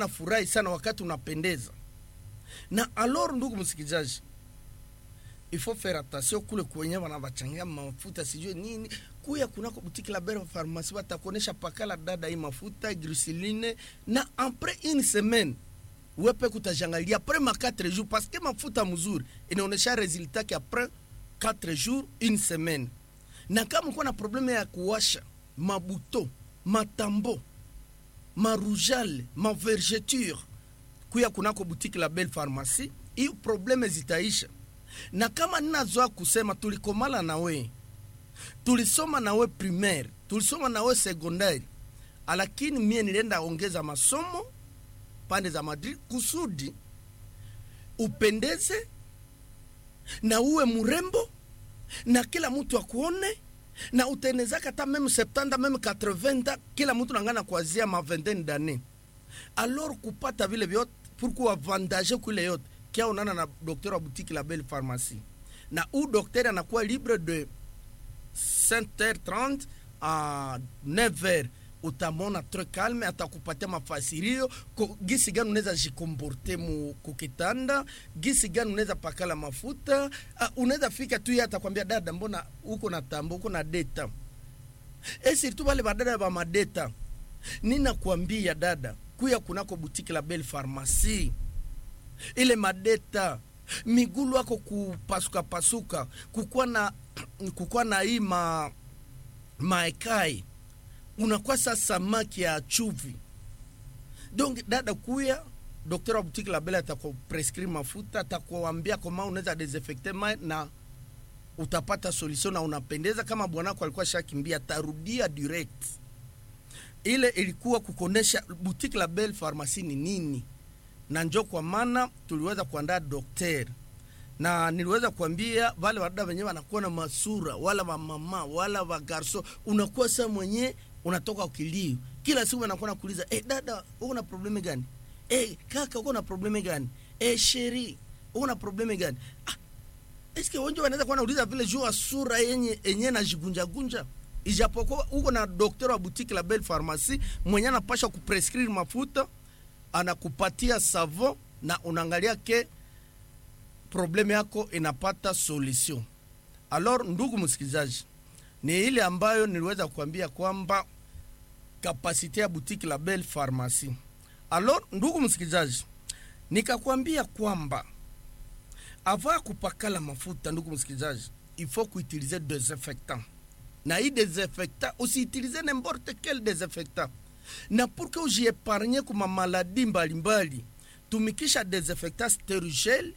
nafurahi sana wakati unapendeza na alors ndugu msikilizaji il faut faire attention kule kwenye wanavachangia mafuta sijue nini kuya kunako butiki la belle pharmacie watakuonesha pakala dada hii mafuta glycerine na après une semaine wepe kutajangalia après ma 4 jours parce que mafuta mzuri inaonesha resultat ki après 4 jours une semaine na kama uko na probleme ya kuwasha mabuto matambo marujale mavergeture kuya kunako butiki la belle pharmacie hiyo probleme zitaisha na kama ninazoa kusema tulikomala na we tulisoma na we primaire tulisoma na we secondaire lakini mie nilienda ongeza masomo pande za Madrid kusudi upendeze na uwe mrembo na kila mtu akuone na utenezaka hata meme 70 meme 80 kila mtu nangana kuanzia ma vingtaine d'années alors kupata vile vyote pour kuavantage kule yote kia unana na docteur wa boutique la belle pharmacie na u docteur anakuwa libre de 5h30 à 9h utamona très calme atakupatia mafasirio ko- gisi gani unaweza jikomporte mu kukitanda gisi gani unaweza pakala mafuta uh, unaweza fika tu ye atakwambia dada mbona uko na tambo uko na deta e surtout wale badada ba madeta ninakwambia dada kuya kunako butiki la belle pharmacie ile madeta migulu ako kupasuka pasuka kukuwa na kukuwa na hii ma maekai unakuwa sa samaki ya chuvi donc dada kuya dokter wa butiki la bele atakuprescrire mafuta atakuambia koma unaweza desinfecte mai na utapata solution na unapendeza kama bwanako alikuwa shakimbia tarudia direct ile ilikuwa kukonesha butiki la belle pharmacie ni nini na njo kwa maana tuliweza kuandaa dokter na niliweza kuambia wale wadada wenyewe wanakuwa na masura wala wamama wala wagarso unakuwa saa mwenye unatoka ukilio kila siku anakuwa nakuuliza eh, dada uko na probleme gani eh, kaka uko na probleme gani eh, sheri uko na probleme gani ah, eske wengi wanaweza kuwa nauliza vile juu ya sura yenye enye najigunjagunja ijapokuwa uko na dokter wa boutique la belle pharmacie mwenye anapasha kuprescrire mafuta anakupatia savon na unaangalia ke probleme yako inapata solution alors ndugu msikilizaji ni ile ambayo niliweza kuambia kwamba kapasite ya boutique la belle pharmacie alors ndugu msikilizaji nikakwambia kwamba avant ya kupakala mafuta ndugu msikilizaji il faut kuutilize desinfectant na hii desinfectant usiutilize n'importe quel desinfectant na pour que ujiepargne kuma maladi mbalimbali tumikisha desinfectant sterigel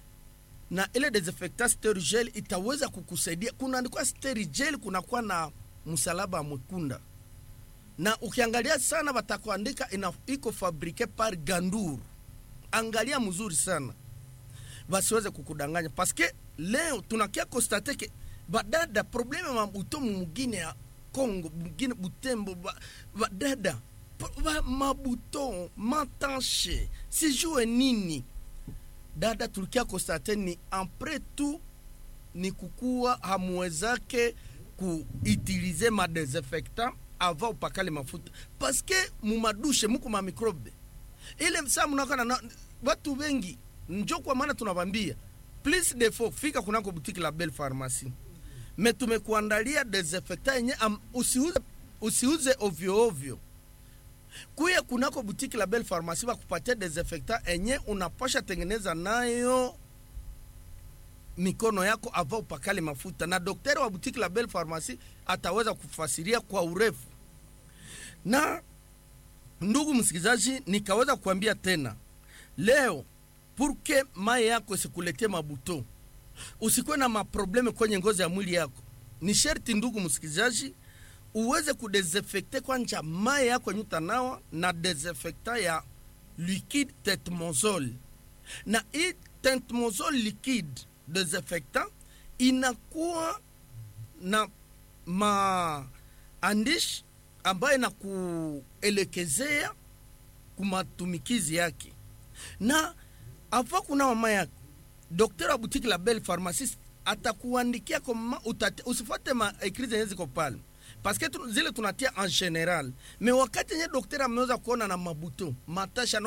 na ile desinfectant sterigel itaweza kukusaidia kunaandikwa sterigel kunakuwa na msalaba mwekunda na ukiangalia sana watakuandika ina- iko fabrike par gandour angalia mzuri sana basiweze kukudanganya paske leo tunakia konstate ke badada probleme mabuto mugine ya congo mugine butembo ba- badada pa- ba- mabuto matanche sijue nini dada tulikia konstate ni apres tout ni kukuwa hamuwezake kuutilize madesinfectant avant upakale mafuta paske mumadushe muko mamikrobe ile saa mnakana na watu wengi njo kwa maana tunawambia please defo fika kunako butiki la belle pharmacie me tumekuandalia desinfectant yenye am- usiuze, usiuze ovyo ovyo kuya kunako butiki la belle pharmacie wakupatia desinfectant enye unapasha tengeneza nayo mikono yako ava upakale mafuta na daktari wa butiki la belle pharmacie ataweza kufasiria kwa urefu na ndugu msikilizaji nikaweza kuambia tena leo purke mai yako isikuletee mabuto usikuwe na maprobleme kwenye ngozi ya mwili yako ni sherti ndugu msikilizaji uweze kudesinfecte kwanja mai yako yenye utanawa na desinfectant ya liquide tetmozol na hii tetmozol liquide desinfectant inakuwa na maandishi ambayo inakuelekezea kumatumikizi yake na ava kuna mama yako dokter wa butiki la belle pharmaciste atakuandikia koma utate, usifuate ma ekri zenye ziko pale paske tu, zile tunatia en general me wakati yenye dokter ameweza kuona na mabuto matasha